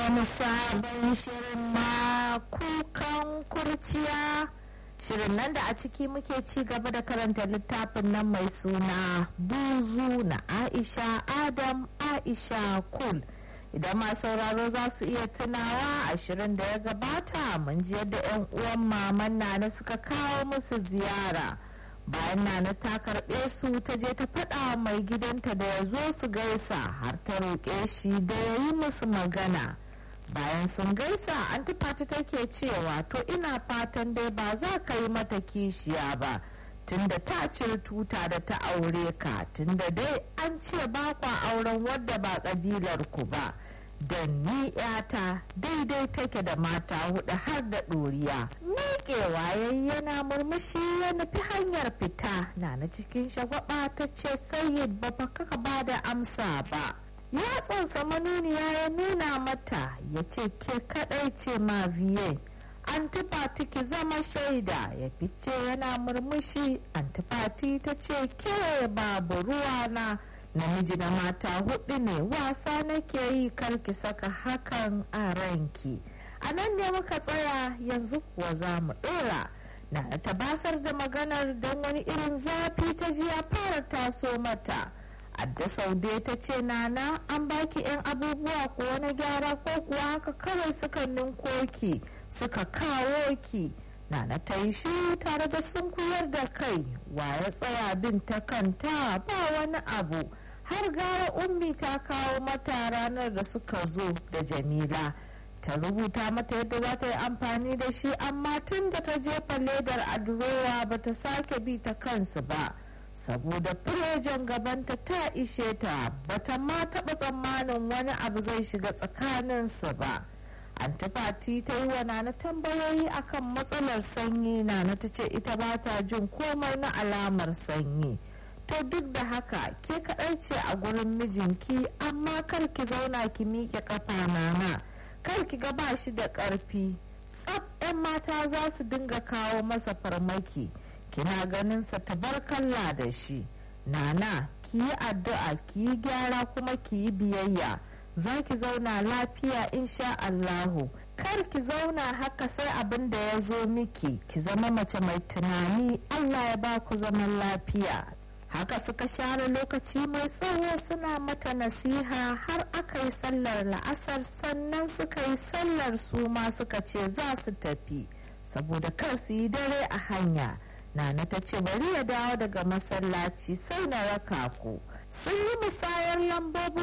wani sabon shirin na kukan kurciya shirin nan da a ciki muke ci gaba da karanta littafin nan mai suna buzu na aisha adam aisha kul idan ma sauraro za su iya tunawa a shirin da ya gabata mun ji yadda 'yan uwan maman nana suka kawo musu ziyara bayan nana ta karɓe su ta je ta faɗa mai gidanta da ya zo su gaisa har ta roƙe shi da ya yi musu magana bayan sun gaisa an tufata take cewa to ina fatan dai ba za ka yi mata kishiya ba tunda ta cire tuta da ta aure ka tunda dai an ce ba kwa auren wadda ba ƙabilar ku ba da ni yata daidai take da mata hudu har da ɗoriya miƙewa yana murmushi ya nufi hanyar fita na na cikin shagwaba ta ce sayyid ba kaka ba da amsa ba ya tsansa manuniya ya nuna mata ya ce ke kadai ce ma viye antifati ki zama shaida ya fice yana murmushi antifati ta ce ke babu ruwa na namiji na mata hudu ne wasa nake yi karki saka hakan a ranki a nan ne muka tsaya yanzu kuwa za mu dora na ta basar da maganar don wani irin zafi ta ji ya fara taso mata adda saude ta ce nana an baki 'yan abubuwa ko wani gyara ko kuwa haka kawai suka ninkoki suka kawo ki nana ta yi shiru tare da sunkuyar da kai wa ya tsaya bin ta kanta ba wani abu har gara ummi ta kawo mata ranar da suka zo da jamila ta rubuta mata yadda za ta yi amfani da shi amma tun da ta jefa ledar a durowa ba ta sake bi ta kansu ba saboda firejen gabanta ta ishe ta bata ma taɓa tsammanin wani abu zai shiga tsakaninsu ba antifati ta yi wa nana tambayoyi akan matsalar sanyi nana ta ce ita ba ta jin komai na alamar sanyi to duk da haka ke kaɗai ce a gurin mijinki amma kar ki zauna ki miƙe ƙafa nana kar ki ga ba shi da ƙarfi tsab 'yan mata za su dinga kawo masa farmaki kina ganin sa tabarkalla da shi nana ki yi addu'a ki yi gyara kuma ki yi biyayya za ki zauna lafiya insha Allahu kar ki zauna haka sai abin da ya zo miki ki zama mace mai tunani Allah ya ba ku zaman lafiya haka suka share lokaci mai tsawo suna mata nasiha har aka yi sallar la'asar sannan suka yi sallar su ma suka ce za su tafi saboda kar su yi dare a hanya nana ta ce bari ya dawo daga masallaci sai na raka ku sun yi musayar lambobin